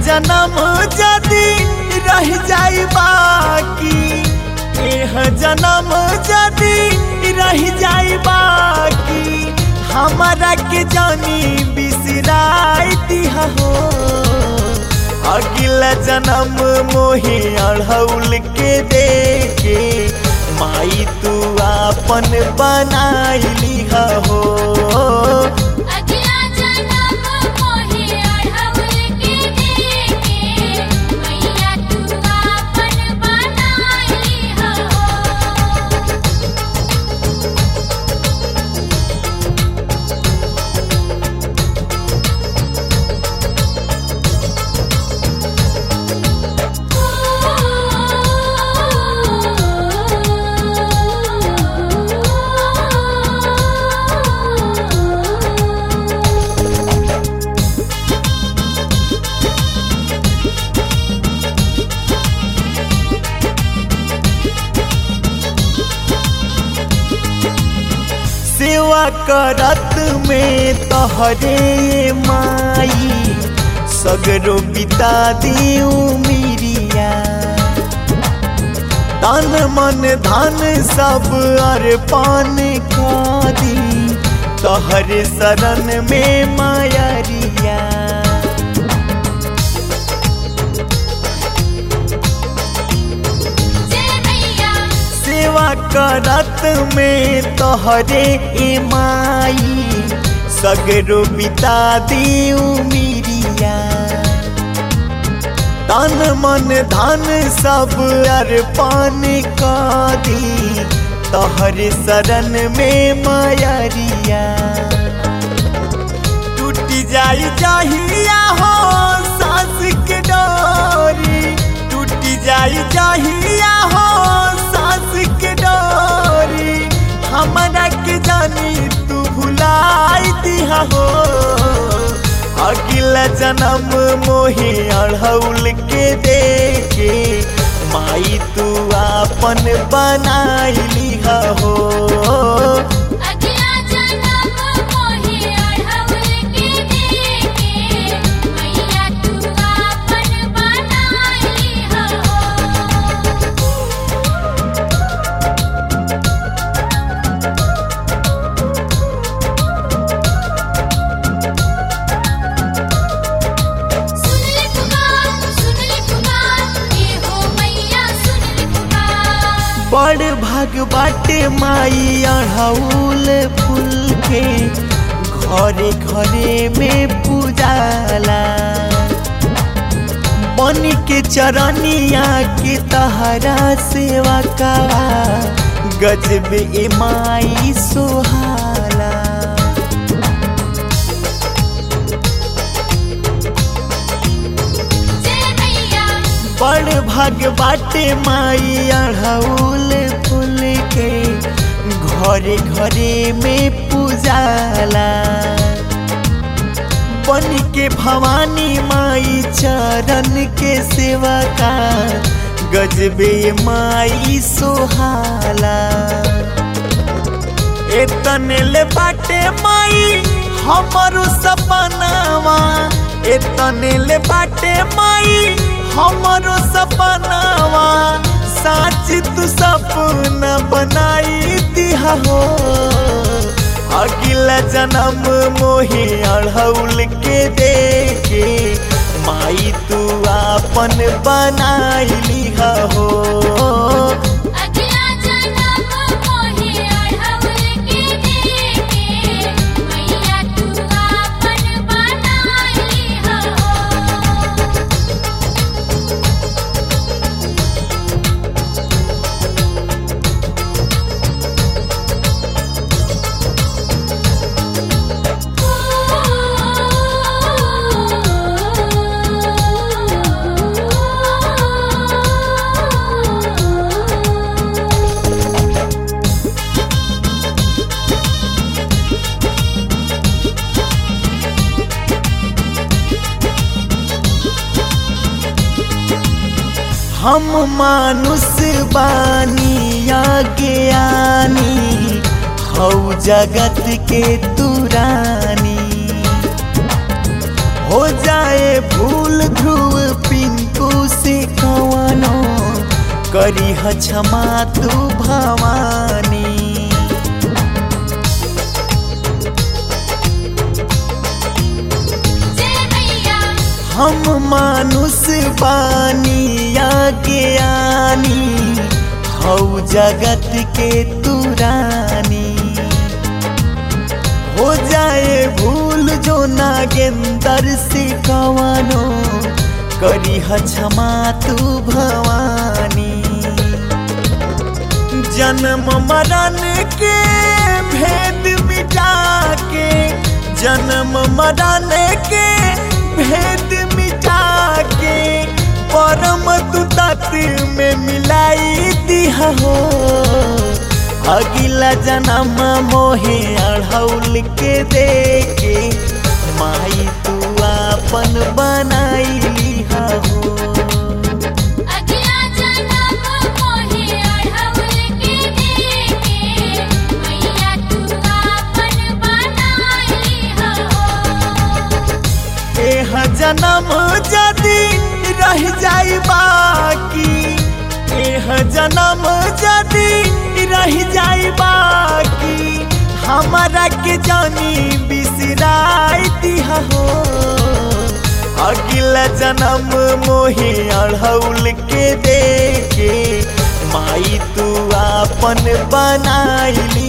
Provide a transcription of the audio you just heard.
जन्म जदी रह जाई बाकी एह जन्म जदी रह जाई बाकी हमारा के जानी बिसराई दिहा हो अगला जन्म मोहे अढ़ौल के देखे माई तू आपन बनाई हो अगला जन्म मोहे अढ़ौल के देके मैया तू आपन बनाई हो सेवा करत में तहरे माई सगरो बिता दियो मिरिया तन मन धन सब अर्पण दी तहरे शरण में मायरिया जय मैया सेवा करत में तोहरे ए माई सगरो बिता दियो मिरिया तन मन धन सब अर्पण दी तोहरे शरण में मायरिया टूट जाई चाहिया हो सास के डोरी टूट जाई चाहिया हो सास के डोरी हमरा के जानी तू भुलाई दिहा हो अगला जन्म मोहे अढ़ौल के देखे माई तू आपन बनाई हो अगला जन्म मोहे अढ़ौल के देके मैया तू आपन बनाई हो सुन ले पुकार सुन ले पुकार ये हो मैया सुन ले पुकार बड़ भाग बाटे माई अढ़ौल फूल के घरे घरे में पूजाला बन के चरनिया के तहरा सेवा का गजब ए माई सोहाला जय मैया बड़ भाग बाटे माई अढ़ौल फूल के घरे घरे में पूजाला बन के भवानी माई चरण के सेवा का गजबे माई सोहाला एतने ले बाटे माई हमरो सपनावा एतने ले बाटे माई हमरो सपनावा साच तू सपना बनाई दिहा हो अगला जन्म मोहे अढ़ौल के देखे माई तू आपन बनाई हो अगला जन्म मोहे अढ़ौल के देके मैया तू आपन बनाई हो हम मानुष बानी ज्ञानी हौ जगत के तुरानी हो जाए भूल ध्रुव पिंकू से कवनो करी ह क्षमा तू भवानी जय मैया हम मानुष बानी या ज्ञानी हौ जगत के तुरानी हो जाए भूल जो नागेंदर से कवनो करी ह क्षमा तू भवानी जन्म मरण के भेद मिटा के जन्म मरण के भेद मिटा के परम तू तत्व में मिलाई दिया हो अगिला जन्म मोहे अढ़ौल के देके माई तू आपन बनाई लिहा हो अगला जन्म मोहे अढ़ौल के देके मैया तू आपन बनाई हो एह जन्म जदि रह जाई बाकी एह जन्म जदि रह जाई बाकी हमारा के जानी बिसराई दिया हो अगला जन्म मोहे अढ़ौल के देके माई तू आपन बनाई